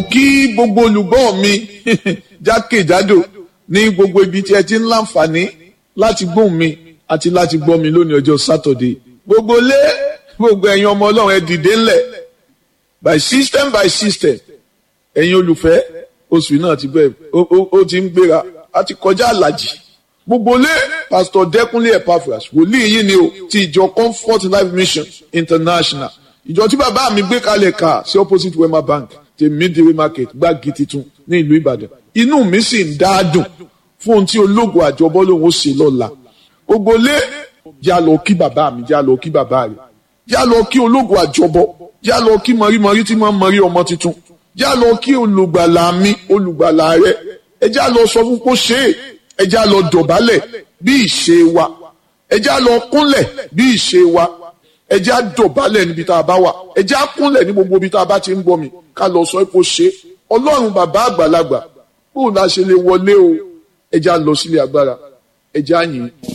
kí gbogbo olùgbọ́ mi jákèjádò ní gbogbo ibi tí ẹ ti ń láǹfààní láti gbóhùn mi àti láti gbọ́ mi lónìí ọjọ́ sátọ̀dé gbogbo lé gbogbo ẹ̀yin ọmọ ọlọ́run ẹ dìde ńlẹ̀ by system by system ẹ̀yin olùfẹ́ oṣù náà ti bẹ̀rẹ̀ ó ti ń gbéra a ti kọjá àlàjì gbogbo lé pastor dẹkúnlé epaphras wòlíì yìí ni o ti ìjọ comfort life mission international ìjọ tí bàbá mi gbé kalẹ̀ ká sí opposite wema bank ti midway market gbági titun ní ìlú ìbàdàn inú mi sì ń dáadùn fún ohun tí ológun àjọbọ lòun ó ṣe lọ́la gbogbo lé já lọ kí bàbá mi já lọ kí bàbá rẹ̀ já lọ kí ológun àjọbọ já lọ kí mọ̀rímọ̀rí tí máa ń mọ̀rí ọmọ tuntun já lọ kí olùgbàlà mi olùgbàlà rẹ̀ ẹ já lọ sọ fún kó ṣe é ẹ já lọ dọ̀bálẹ̀ bí ìṣe wa ẹ já lọ kúnlẹ̀ bí ìṣe wa ẹ já dọ̀bálẹ̀ níbi tá a bá wà ẹ já kúnlẹ̀ ní gbogbo ibi tá a bá ti ń bọ̀ mi ká lọ sọ kó ṣe é ọlọ́run bàbá àgbàlagbà bóun la ṣe lè wọlé o ẹ já lọ sílé agbára ẹ já yìn.